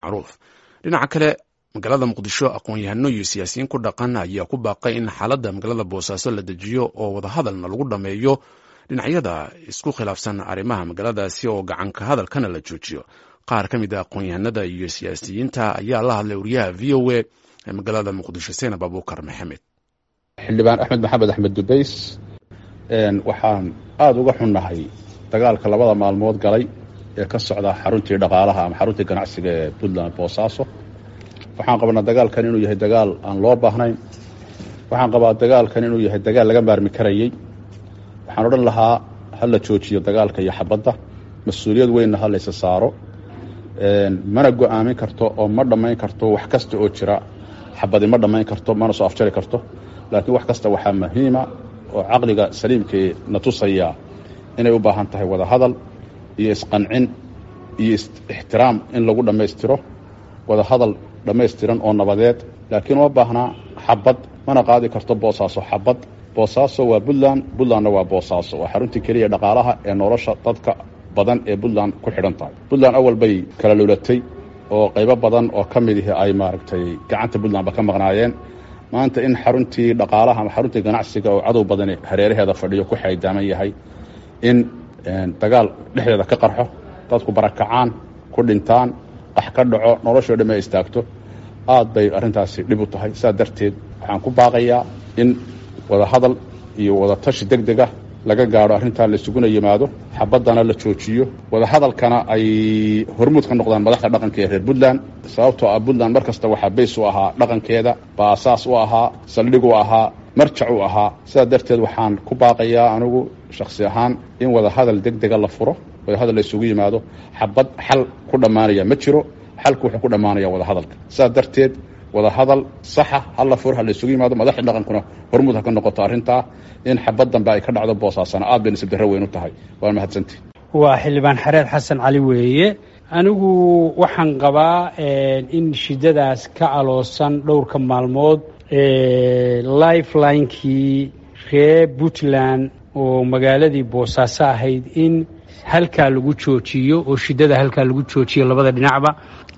macruuf dhinaca kale magaalada muqdisho aqoon-yahano iyo siyaasiyiin ku dhaqan ayaa ku baaqay in xaaladda magaalada boosaaso la dejiyo oo wadahadalna lagu dhammeeyo dhinacyada isku khilaafsan arrimaha magaaladaasi oo gacanka hadalkana la joojiyo qaar ka mid a aqoon-yahanada iyo siyaasiyiinta ayaa la hadlay wariyaha v o a ee magaalada muqdisho seenab abuukar maxamed xildhibaan axmed maxamed axmed dubays waxaan aada uga xunnahay dagaalka labada maalmood galay ee ka socda xaruntii dhaqaalaha ama xaruntii ganacsiga ee puntland boosaaso waxaan qabnaa dagaalkan inuu yahay dagaal aan loo baahnayn waxaan qabaa dagaalkan inuu yahay dagaal laga maarmi karayey waxaan odhan lahaa ha la joojiyo dagaalka iyo xabadda mas-uuliyad weynna ha laysa saaro mana go-aamin karto oo ma dhammayn karto wax kasta oo jira xabadi ma dhammayn karto mana soo afjari karto laakiin wax kasta waxaa muhiima oo caqliga saliimkii na tusaya inay u baahan tahay wada hadal iyo isqancin iyo ixtiraam in lagu dhammaystiro wada hadal dhammaystiran oo nabadeed laakiin uma baahnaa xabad mana qaadi karto boosaaso xabad boosaaso waa puntland puntlandna waa boosaaso waa xaruntii keliya dhaqaalaha ee nolosha dadka badan ee puntland ku xidhan tahay puntland awal bay kala lulatay oo qaybo badan oo ka mid ihi ay maaragtay gacanta puntlandba ka maqnaayeen maanta in xaruntii dhaqaalaha ama xaruntii ganacsiga oo cadow badani hareeraheeda fadhiyo ku xaydaaman yahay in dagaal dhexdeeda ka qarxo dadku barakacaan ku dhintaan qax ka dhaco noloshoo dhamme ay istaagto aad bay arrintaasi dhib u tahay saa darteed waxaan ku baaqayaa in wada hadal iyo wada tashi deg deg ah laga gaadho arrintaa laisuguna yimaado xabaddana la joojiyo wada hadalkana ay hormuud ka noqdaan madaxda dhaqanka ee reer puntland sababtoo ah puntland mar kasta waxaa bays u ahaa dhaqankeeda baasaas u ahaa saldhig u ahaa marjac u ahaa sidaa darteed waxaan ku baaqayaa anigu shakhsi ahaan in wada hadal deg dega la furo wada hadal la isugu yimaado xabad xal ku dhammaanaya ma jiro xalku wuxuu ku dhammaanaya wada hadalka sidaa darteed wada hadal saxa hala fur ha la isugu yimaado madaxda dhaqankuna hormuud ha ka noqoto arrintaa in xabad dambe ay ka dhacdo boosaasana aad bay nasib darro weyn u tahay waa mahadsanti waa xildhibaan xareed xasan cali weeye anigu waxaan qabaa in shidadaas ka aloosan dhowrka maalmood lifelinekii reer puntland oo magaaladii boosaaso ahayd in halkaa lagu joojiyo oo shidada halkaa lagu joojiyo labada dhinacba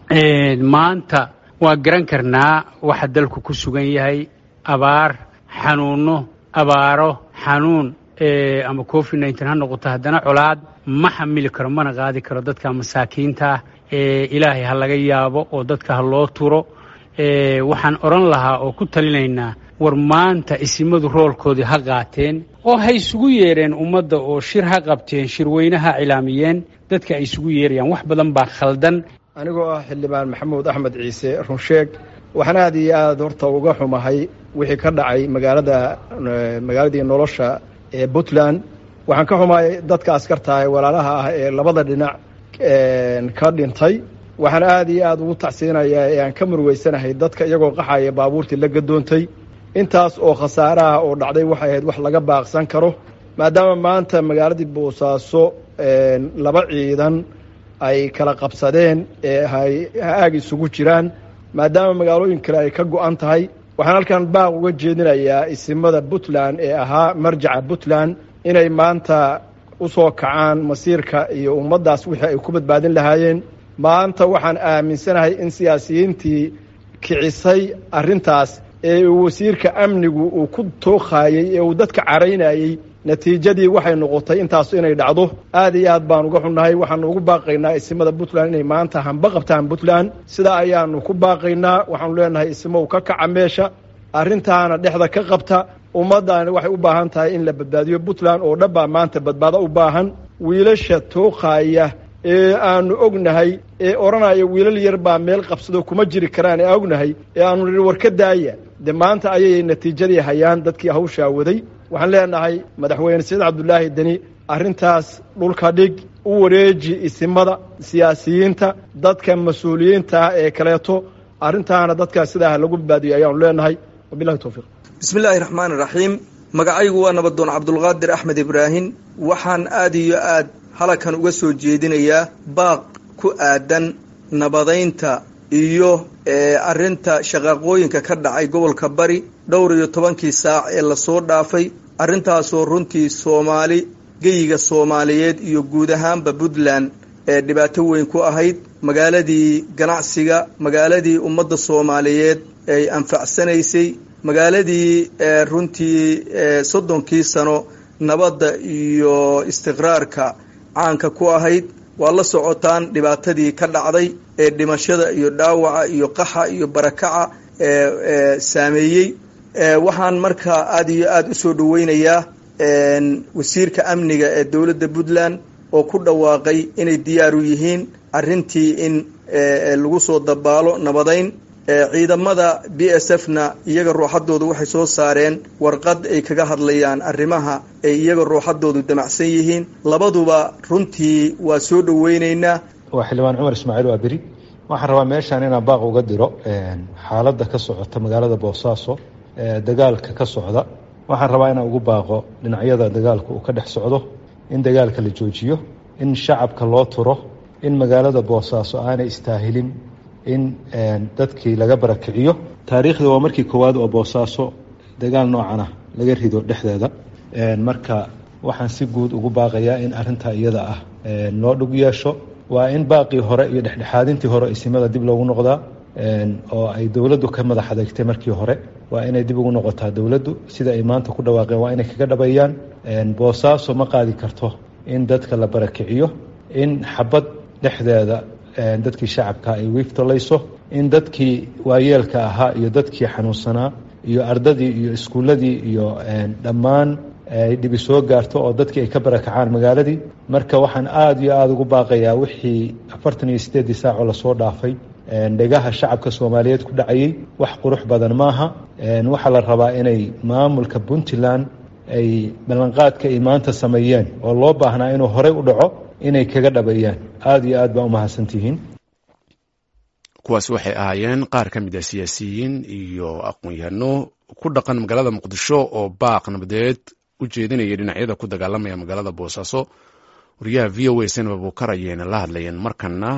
maanta waa garan karnaa waxa dalku ku sugan yahay abaar xanuuno abaaro xanuun ama covid nneteen ha noqoto haddana colaad ma xamili karo mana qaadi karo dadka masaakiinta ah ilaahay ha laga yaabo oo dadka ha loo turo waxaan odhan lahaa oo ku talinaynaa war maanta isimadu roolkoodii ha qaateen oo ha isugu yeereen ummadda oo shir ha qabteen shirweyne ha cilaamiyeen dadka ay isugu yeerayaan wax badan baa khaldan anigoo ah xildhibaan maxamuud axmed ciise runsheeg waxaan aada iyo aada horta uga xumahay wixii ka dhacay magaalada magaaladii nolosha ee puntland waxaan ka xumahay dadka askartahay walaalaha ah ee labada dhinac ka dhintay waxaan aada iyo aada ugu tacsiinayaa ee aan ka murugeysanahay dadka iyagoo qaxaya baabuurtii la gadoontay intaas oo khasaaraha oo dhacday waxay ahayd wax laga baaqsan karo maadaama maanta magaaladii boosaaso laba ciidan ay kala qabsadeen ee aag isugu jiraan maadaama magaalooyin kale ay ka go-an tahay waxaan halkan baaq uga jeedinayaa isimada puntland ee ahaa marjaca puntland inay maanta u soo kacaan masiirka iyo ummaddaas wixii ay ku badbaadin lahaayeen maanta waxaan aaminsanahay in siyaasiyiintii kicisay arrintaas ee uu wasiirka amnigu uu ku tookhayey ee uu dadka caraynayey natiijadii waxay noqotay intaas inay dhacdo aad iyo aad baan uga xunnahay waxaanu ugu baaqaynaa isimada puntland inay maanta hamba qabtaan puntland sidaa ayaanu ku baaqaynaa waxaanu leenahay isimow ka kaca meesha arrintaana dhexda ka qabta ummaddaani waxay u baahan tahay in la badbaadiyo puntland oo dhanbaa maanta badbaado u baahan wiilasha tookhaya ee aanu ognahay ee odhanaya wiilal yar baa meel qabsado kuma jiri karaan ee ognahay ee aanu nihi war ka daaya de maanta ayay natiijadii hayaan dadkii hawshaa waday waxaan leenahay madaxweyne saciid cabdulaahi deni arrintaas dhulka dhig u wareeji isimada siyaasiyiinta dadka mas-uuliyiinta ah ee kaleeto arrintaana dadkaas sidaa lagu badbaadiyo ayaanu leenahay wabilahi towfiiq bismi illaahi raxmaani raxiim magacaygu waa nabadoon cabdulqaadir axmed ibraahim waxaan aada iyo aad halakan uga soo jeedinayaa baaq ku aadan nabadaynta iyo arrinta shaqaaqooyinka ka dhacay gobolka bari dhowr iyo tobankii saac ee lasoo dhaafay arrintaasoo runtii soomaali geyiga soomaaliyeed iyo guud ahaanba puntland ee dhibaato weyn ku ahayd magaaladii ganacsiga magaaladii ummadda soomaaliyeed ay anfacsanaysay magaaladii runtii soddonkii sano nabadda iyo istiqraarka caanka ku ahayd waa la socotaan dhibaatadii ka dhacday ee dhimashada iyo dhaawaca iyo qaxa iyo barakaca ee saameeyey waxaan markaa aada iyo aada u soo dhaweynayaa wasiirka amniga ee dowladda puntland oo ku dhawaaqay inay diyaaru yihiin arrintii in lagu soo dabaalo nabadayn ciidamada b s f na iyaga ruuxadoodu waxay soo saareen warqad ay kaga hadlayaan arrimaha ay iyaga ruuxadoodu damacsan yihiin labaduba runtii waa soo dhaweyneynaa waa xildhibaan cumar ismaaciil waa beri waxaan rabaa meeshaan inaan baaq uga diro xaaladda ka socota magaalada boosaaso dagaalka ka socda waxaan rabaa inaan ugu baaqo dhinacyada dagaalka uu ka dhex socdo in dagaalka la joojiyo in shacabka loo turo in magaalada boosaaso aanay istaahilin in dadkii laga barakiciyo taariikhda waa markii koowaad oo boosaaso dagaal noocana laga rido dhexdeeda marka waxaan si guud ugu baaqayaa in arintaa iyada ah loo dhug yeesho waa in baaqii hore iyo dhexdhexaadintii hore isimada dib loogu noqdaa oo ay dowladdu ka madax adeegtay markii hore waa inay dib ugu noqotaa dowladdu sida ay maanta ku dhawaaqeen waa inay kaga dhabayaan boosaaso ma qaadi karto in dadka la barakiciyo in xabad dhexdeeda dadkii shacabka ay wiiftolayso in dadkii waayeelka ahaa iyo dadkii xanuunsanaa iyo ardadii iyo iskuulladii iyo dhammaan ay dhibi soo gaarto oo dadkii ay ka barakacaan magaaladii marka waxaan aada iyo aada ugu baaqayaa wixii afartan iyo sideeddii saacoo lasoo dhaafay dhegaha shacabka soomaaliyeed ku dhacayay wax qurux badan maaha waxaa la rabaa inay maamulka puntland ay ballanqaadka ay maanta sameeyeen oo loo baahnaa inuu horey u dhaco inay kaga dhabayaan aada iyo aad baa umahadsantihiin kuwaas waxay ahaayeen qaar ka mid a siyaasiyiin iyo aqoon-yahano ku dhaqan magaalada muqdisho oo baaq nabadeed u jeedinaya dhinacyada ku dagaalamaya magaalada boosaaso wariyaha v o a senaba buukar ayayna la hadlayeen markana